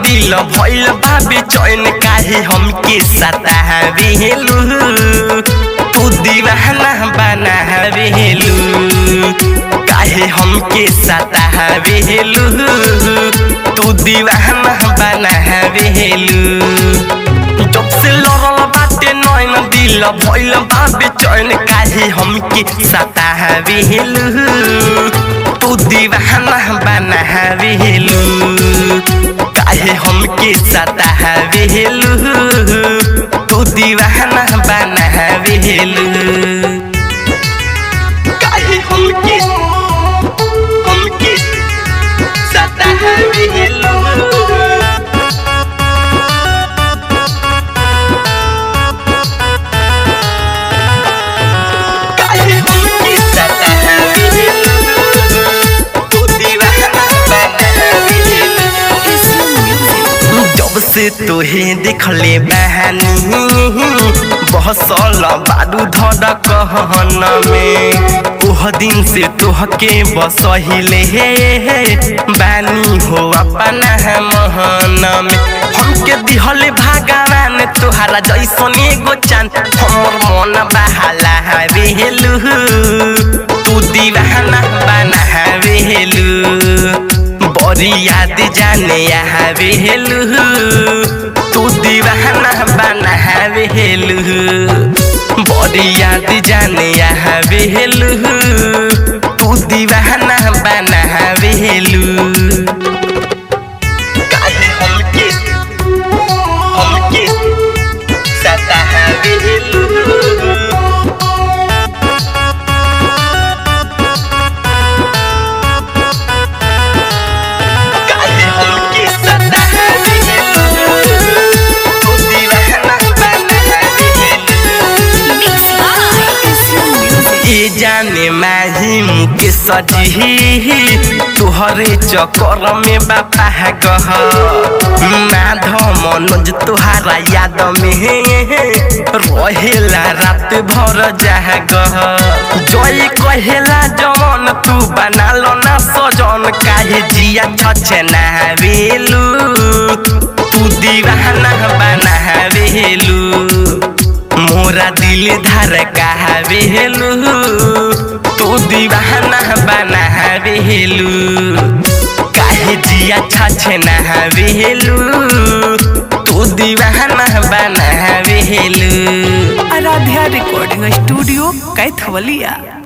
दिल भइल बाबे चैन काहे हमके सतावेलू तू दीवाना बनावेलू काहे हमके सतावेलू तू दीवाना बनावेलू जब से लड़ल बाटे नैन दिल भइल बाबे चैन काहे हमके सतावेलू तू दीवाना बनावेलू काहे हमके सतावेलू तू दीवाना बनावेलू काहे हमके हमके सतावेलू काहे हमके सतावेलू तू दीवाना बनावेलू जब से तोहे देखले बहानी बहसल बारू धर कहन में ओह दिन से तोहके बसहिले बानी हो अपना महन में हमके दिहले भगवान तोहरा जैसन एगो चांद हमर मन बहाला हवेलू तू दीवाना बना हवेलू बड़ी याद जाने यहाँ बेलू तू दीवाना बना बेलू बड़ी याद जाने यहाँ बेलू तू दीवाना बना बेलू काहे हमके हमके सतावेलू काहे हमके सतावेलू तू दीवाना बनावेलू ये जाने माही मुके सजी तुहरे चक्कर में बापा गह माधव मनोज तुहारा याद में रहेला रात भर जहा गह जय कहेला जवन तू बना लो ना सजन काहे जिया छछे ना बेलू तू दीवाना बना बेलू मोरा दिल धर कहवेलू तू दीवाना बनावेलू काहे जिया छछे नहवेलू तू दीवाना बनावेलू आराध्या रिकॉर्डिंग स्टूडियो कैथवलिया